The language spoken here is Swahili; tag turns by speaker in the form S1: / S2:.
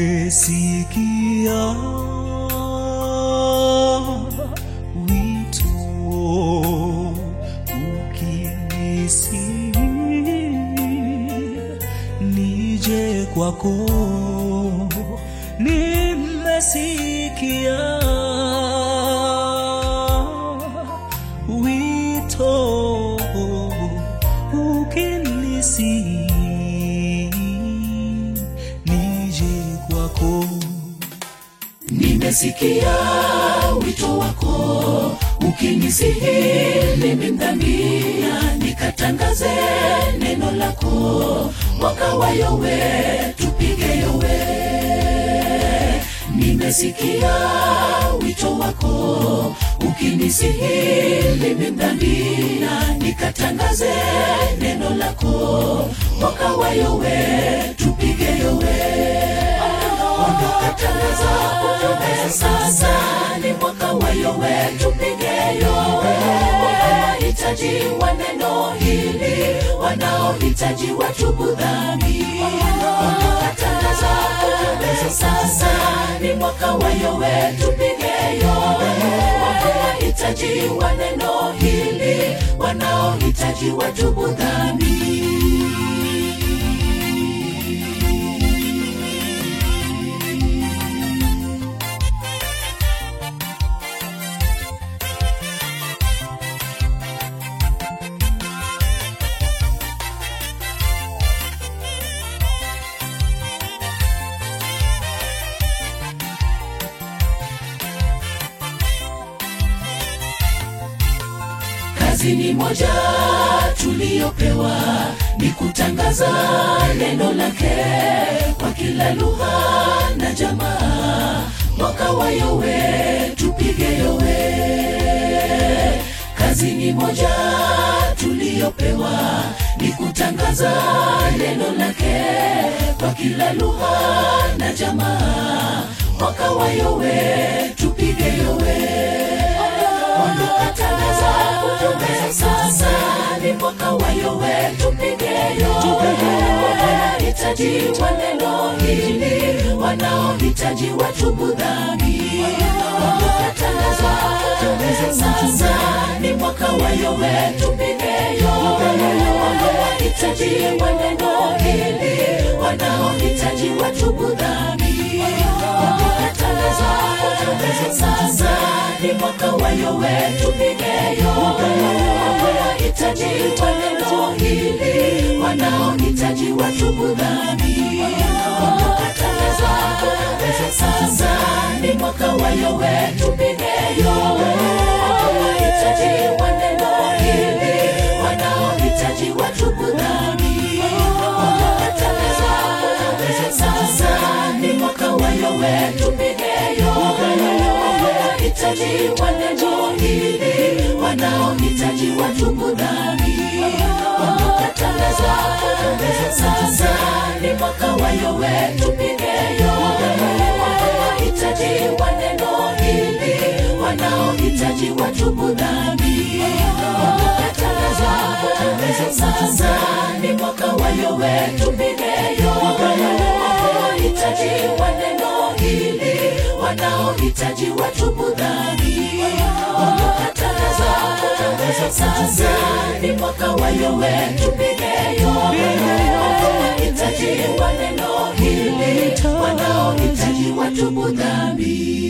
S1: nimesikia wito ukinisi nije kwako nimesikia wito ukinisi nije kwako
S2: nimesikia wito wako ukinisihi mimi mdhamia nikatangaze neno lako mwaka wa yowe tupige yowe nimesikia wito wako ukinisihi mimi mdhamia nikatangaze neno lako mwaka wa yowe tupige yowe ondoka tangaza ujumbe sasa ni mwaka wa yowe tupige yowe wanaohitaji wa neno hili wanaohitaji watubu dhambi ondoka tangaza ujumbe sasa ni mwaka wa yowe tupige yowe wanaohitaji wa neno hili wanaohitaji watubu dhambi kazi ni moja tuliyopewa ni kutangaza neno lake kwa kila lugha na jamaa mwaka wa yowe tupige yowe kazi ni moja tuliyopewa ni kutangaza neno lake kwa kila lugha na jamaa mwaka wa yowe tupige yowe ondoka tangaza ujumbe sasa ni mwaka wa yowe tupige yowe wanaohitaji wa neno hili wanaohitaji watubu dhambi ondoka tangaza ujumbe sasa ni mwaka wa yowe tupige yowe wanaohitaji wa neno hili wanaohitaji watubu dhambi ondoka tangaza ujumbe sasa ni mwaka wa yowe tupige yowe wanaohitaji wa neno hili wanaohitaji watubu dhambi ondoka tangaza ujumbe sasa ni mwaka wa yowe tupige yowe wanaohitaji wa neno hili wanaohitaji watubu dhambi ondoka tangaza ujumbe sasa ni mwaka wa yowe tupige yowe wanaohitaji wa neno hili wanaohitaji watubu dhambi ondoka tangaza ujumbe sasa ni mwaka wa yowe tupige yowe wanaohitaji wa neno hili wanaohitaji watubu dhambi ondoka tangaza ujumbe sasa ni mwaka wa yowe tupige yowe wanaohitaji wa neno hili wanaohitaji watubu dhambi ondoka tangaza ujumbe sasa ni mwaka wa yowe tupige yowe wanaohitaji wa neno hili wanaohitaji watubu dhambi